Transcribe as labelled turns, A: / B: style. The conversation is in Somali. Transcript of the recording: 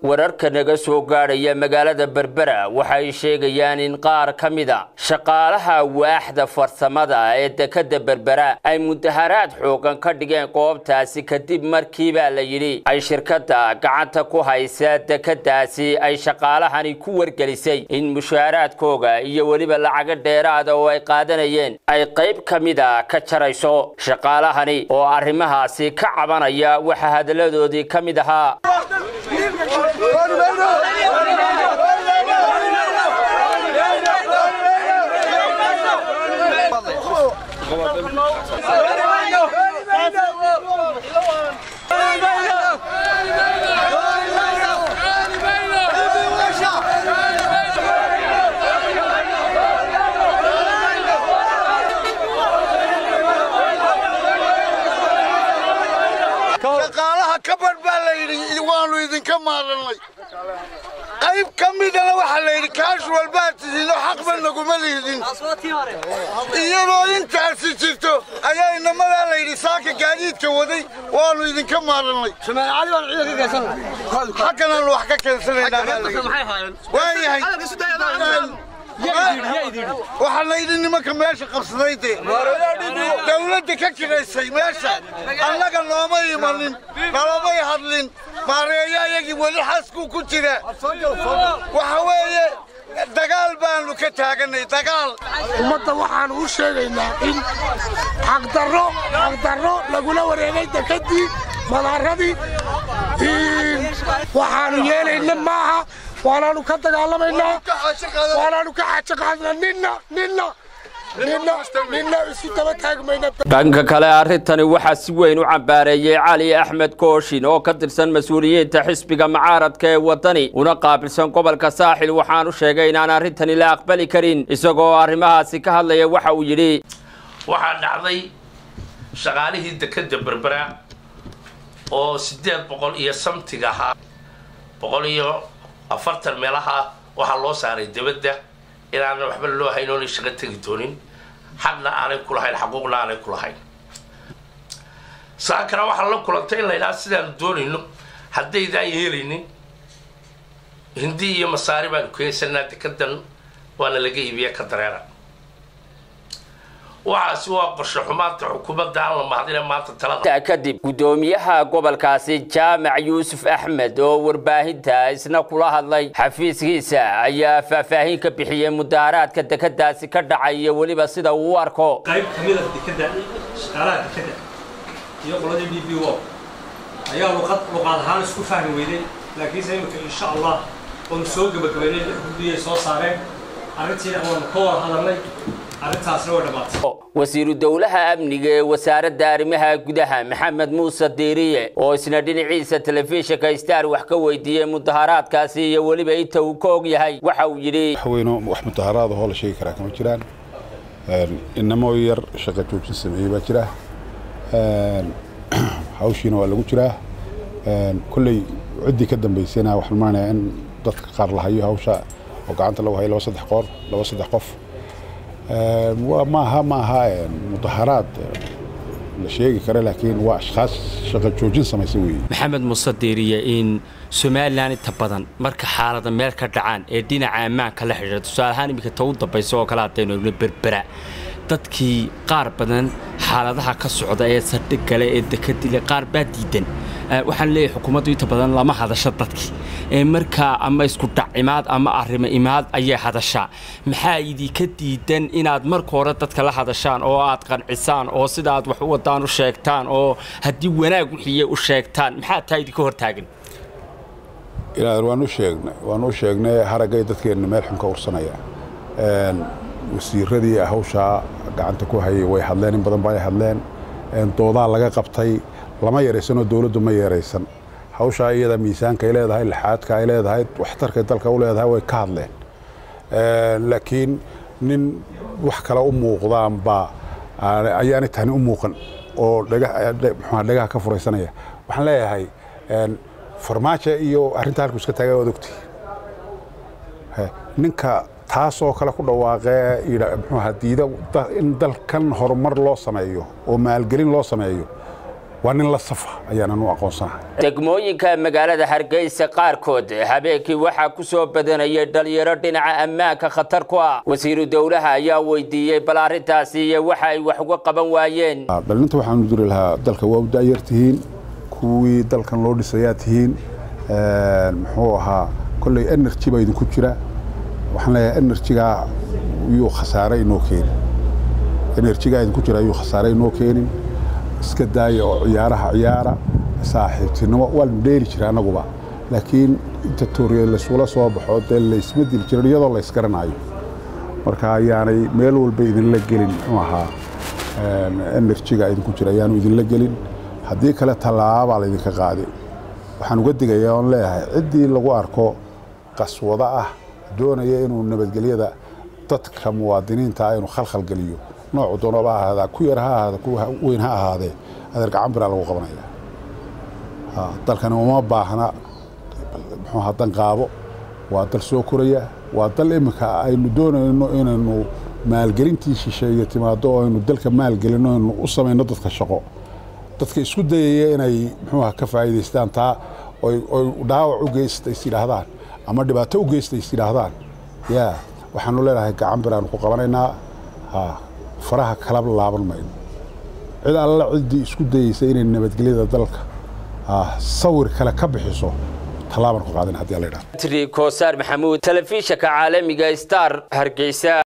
A: wararka naga soo gaadhaya magaalada berbera waxay sheegayaan in qaar ka mida shaqaalaha waaxda farsamada ee dekada berbera ay mudaharaad xoogan ka dhigeen goobtaasi kadib markiibaa la yidhi ay shirkadda gacanta ku haysa dekadaasi ay shaqaalahani ku wargelisay in mushaaraadkooga iyo weliba lacago dheeraada oo ay qaadanayeen ay qayb ka mida ka jarayso shaqaalahani oo arrimahaasi ka cabanaya waxaa hadalladoodii ka mid ahaa
B: shaqaalaha kabadh baa la yidhi waannu idinka maarannay qayb ka midana waxaa la yidhi kaashuwal baad tihiinoo xaqba naguma liidin iyadoo intaasi jirto ayaa inamadaa la yidhi saaka gaadiidka waday waannu idinka maarannay xagganaannu wax ka keensanaynawaayahay waxaa la yidhi nimanka meesha qabsaday dee dawladda ka kiraysay meesha annaga nooma imanin nalamay hadlin maareeyo ayagii weli xaskuu ku jira waxa weeye dagaal baannu ka taaganay dagaal
C: ummadda waxaannu u sheegaynaa in xaqdarro xaqdarro lagula wareegay dekadii madaaradii waxaannu yeelayna maaha waanaanu ka dagaalamaynaa waanaanu ka xaajo qaadnaa ninna ninna ninna ninna isu daba taagmayna
A: dhanka kale arrintani waxaa si weyn u cambaareeyey cali axmed kooshin oo ka tirsan mas-uuliyiinta xisbiga mucaaradka ee waddani una qaabilsan gobolka saaxil waxaanu sheegay inaan arrintani la aqbali karin isagoo arrimahaasi ka hadlaya waxa uu yidhi
D: waxaa dhacday shaqaalihii dekadda berbera oo siddeed boqol iyo samtig ahaa boqol iyo afartan meelaha waxaa loo saaray debadda inaanan waxba loo hayn oonay shaqo tegi doonin xaqna aanay ku lahayn xaquuqna aanay ku lahayn saa kale waxaa la kulantay in la ydhaha sidaanu doonayno haddaydaan yeelaynin hindi iyo masaari baanu keensanaa dekadan waana laga iibiya ka dareera waxaasi waa qorshe xumaanta xukuumadda aan la mahadina maanta talada
A: kadib guddoomiyaha gobolkaasi jaamac yuusuf axmed oo warbaahinta isna kula hadlay xafiiskiisa ayaa faahfaahin ka bixiyey mudaharaadka dekadaasi ka dhacay iyo weliba sida uu u arko
E: qayb ka mid a dekada shaqaalaha dekada iyo qoladii d b o ayaa luqad luqaad ahaan isku fahmi weyday laakiinse imika insha allah oonu soo gebagabaynay lix guddiyay soo saareen arrintiina waanu ka wada hadalnay arrintaasna way dhammaatay
A: wasiiru dowlaha amniga ee wasaaradda arrimaha gudaha maxamed muuse diiriye oo isna dhinaciisa telefishinka star wax ka weydiiyey mudaharaadkaasi iyo weliba inta uu ka og yahay waxa uu yidhi
F: waxweyno wax mudaharaada hoo la sheegi karaa kama jiraan inamo yar shaqa joojin sameeyey baa jira hawshiina waa lagu jiraa kolley ciddii ka dambaysayna waxaan maanayaa in dadka qaar la hayo hawsha oo gacanta lagu hayo laba saddex qoor laba saddex qof maaha maaha mudaharaad la sheegi kara laakiin waa ashkhaas shaqa joojin samaysay weeye
G: maxamed muuse diiriye in somalilan inta badan marka xaalada meel ka dhacaan ee dhinaca ammaanka la xidhiira tusaale ahaan iminka ta u dambaysa oo kale haddaynu egno berbera dadkii qaar badan xaaladaha ka socda ee saldhig gale ee dekadile qaar baa diidan waxaan leeyahay xukuumaddu inta badan lama hadasho dadkii ee markaa ama isku dhac imaad ama arrimo imaad ayay hadashaa maxaa idinka diidan inaad marka hore dadka la hadashaan oo aad qancisaan oo sida aad wax u wadaan u sheegtaan oo haddii wanaag wixiiye u sheegtaan maxaa taa idinka hortaagan
F: waan u sheegnay waan u sheegnay haraggay dadkeenna meel xun ka ursanaya wasiiradii hawshaa gacanta ku hayay way hadleen in badan ba ay hadleen doodaa laga qabtay lama yaraysanoo dowladdu ma yaraysan hawshaa iyada miisaanka ay leedahay laxaadka ay leedahay waxtarkay dalka u leedahay way ka hadleen laakiin nin wax kale u muuqdaanba ayaanay tani u muuqan oo dhagaha ka furaysanaya waxaan leeyahay farmaajo iyo arrinta halku iska taaga waad ogti ninka taasoo kale ku dhawaaqee mxuaha diida in dalkan horumar loo sameeyo oo maalgelin loo sameeyo waa nin la safa ayaanan u aqoonsanahay
A: degmooyinka magaalada hargeysa qaarkood habeenkii waxaa ku soo badanayay dhalinyaro dhinaca ammaanka khatar ku ah wasiiru dowlaha ayaa weydiiyey bal arrintaasi iyo waxa ay wax uga qaban waayeen
F: dhalinta waxaanu diri lahaa dalka waa u daayar tihiin kuwii dalkan loo dhisayaa tihiin muxuu ahaa kolley energy baa idinku jira waxaan leeyahay enerjigaa yuu khasaare inoo keenin enerjigaa idinku jira yuu khasaare inoo keenin iska daaya oo ciyaaraha ciyaara saaxiibtinimo waa la dheeli jira annaguba laakiin inta tooriye laysula soo baxo dee laysma dili jirin iyadoo laysgaranayo marka ayaanay meel walba idinla gelin muxuu ahaa enerjiga idinku jira ayaanu idinla gelin haddii kale tallaabaa laydinka qaaday waxaan uga digayaa oon leeyahay ciddii lagu arko qaswado ah doonaya inuu nabadgelyada dadka muwaadiniinta ah inuu khalkhal geliyo noocu doonaba ahaadaa ku yar ha ahaada ku weyn ha ahaadee adeer gacan biraa lagu qabanaya dalkani uma baahna muxuuha danqaabo waa dal soo koraya waa dal iminka aynu doonayno inaynu maalgelintii shisheeye timaado oo aynu dalka maalgelino aynu u samayno dadka shaqo dadka isku dayaya inay muxuuha ka faa'iidaystaan taa oy dhaawac u geysta is yidhaahdaan ama dhibaato u geysta is yidhaahdaan yaa waxaanu leenahay gacan biraanu ku qabanaynaa faraha kalaba laaban mayno cid alla ciddii isku dayeysa inay nabadgelyada dalka sawir kale ka bixiso tallaabaan ku qaadan haddii alla yidhahdo
A: tri koosaar maxamuud telefishanka caalamiga star hargeysa